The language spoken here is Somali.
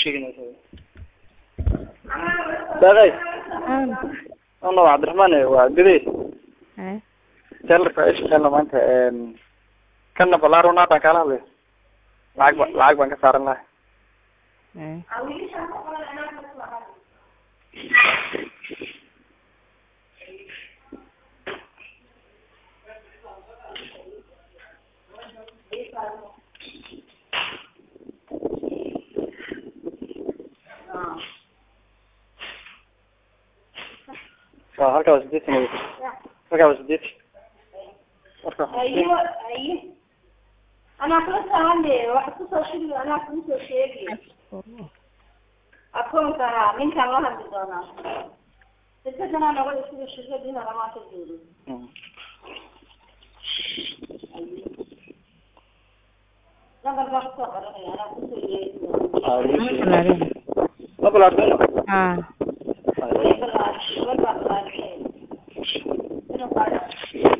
sheeginaysa daaqay Aan. ano cabdiraxmaan waa gudey Hee. telerka ay shaqeyn maanta kana balaaro naatan kaala hadlay lacag ba lacag baan ka saaran lahay Hee. waa halkaa waa sideetan wey halkaa waa sideetan marka ayo aye anaa kula sahane waxa kusoo shigi anaa kuusoo sheegi akoonka ninkaan la hadli doonaa shirkadana nabada sida shirkadiina dhamaanta joogo Mm. lambar baa kusoo qoranaya anaa kusoo yeegi Ah, Ma wiishi. balaadhin. ma balaartayno Haa. doonaa bal baa balaarkeen inuu qaado